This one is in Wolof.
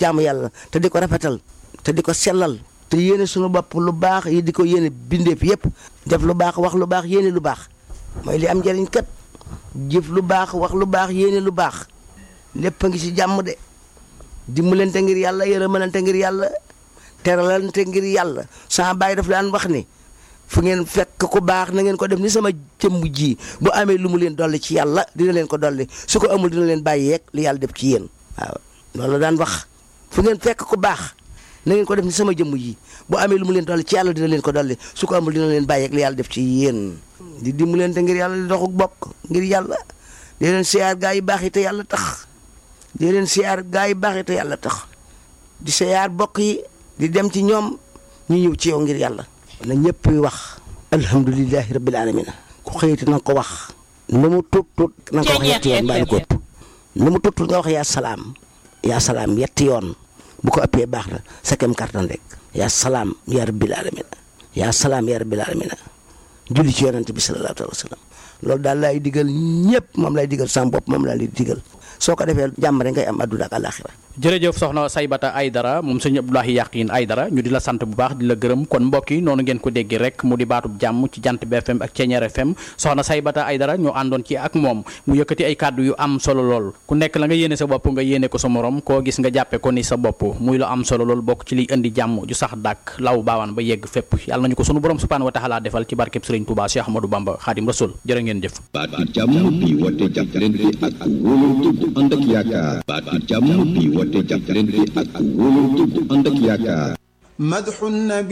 jaamu yàlla te di ko rafetal te di ko sellal te yéene suñu bopp lu baax yi di ko yéene bindeef yépp def lu baax wax lu baax yéene lu baax mooy li am njëriñ kat jëf lu baax wax lu baax yéene lu baax lépp a ngi ci jàmm de dimbalante ngir yàlla yërëmalante ngir yàlla teralante ngir yàlla sama baay daf daan wax ni fu ngeen fekk ku baax na ngeen ko def ni sama jëmm ji bu amee lu mu leen dolli ci yàlla dina leen ko dolli su ko amul dina leen bàyyi yeeg li yàlla def ci yéen waaw loolu la daan wax fu ngeen fekk ku baax na ngeen ko def ni sama jëmm ji bu amee lu mu leen dolli ci yàlla dina leen ko dolli su ko amul dina leen bàyyi yeeg li yàlla def ci yéen di dimbalante ngir yàlla di doxuk bokk ngir yàlla di leen siyaar gaa yi baax yi te yàlla tax di leen siyaar gaa yi baax yi te yàlla tax di siyaar bokk yi di dem ci ñoom ñu ñëw ci yow ngir yàlla na ñëpp wax alhamdulilahi rabbil alamin ku xëyati na nga ko wax lu mu tut tut na nga ko wax yetti yoon mbaa lu ko ëpp lu mu tut tut nga wax yaa salaam yaa salaam yetti yoon bu ko ëppee baax na sa kem kartan rek yaa salaam yaa rabbil alamin yaa salaam yaa rabbil alamin julli ci yonent bi sallallahu alayhi wa sallam loolu daal laay digal ñëpp moom lay digal sama bopp moom laa lay digal soo ko defee jàmm rek ngay am adduna ak alaxira jërëjëf soxna Saybata Aydara moom sëñ Abdoulahi Yaqin Aydara ñu di la sant bu baax di la gërëm kon mbokk yi noonu ngeen ko déggee rek mu di baatub jàmm ci jant BFM ak Ceeñeer FM soxna Saybata Aydara ñu àndoon ci ak moom mu yëkkati ay kàddu yu am solo lool ku nekk la nga yéene sa bopp nga yéene ko sa morom koo gis nga jàppe ko ni sa bopp muy lu am solo lool bokk ci liy indi jàmm ju sax dàkk law baawaan ba yegg fépp yàlla nañu ko sunu borom subhanahu wa taala defal ci barkeb Sëriñ Touba Cheikh Ahmadou Bamba Xaadim Rasul jërë ngeen jëf baatu jàmm bi woote jàppalante ak wóolante bu ànd ak yaakaar baatu jàmm bi woote jàppalante ak wóolante bu ànd ak yaakaar مدح النبي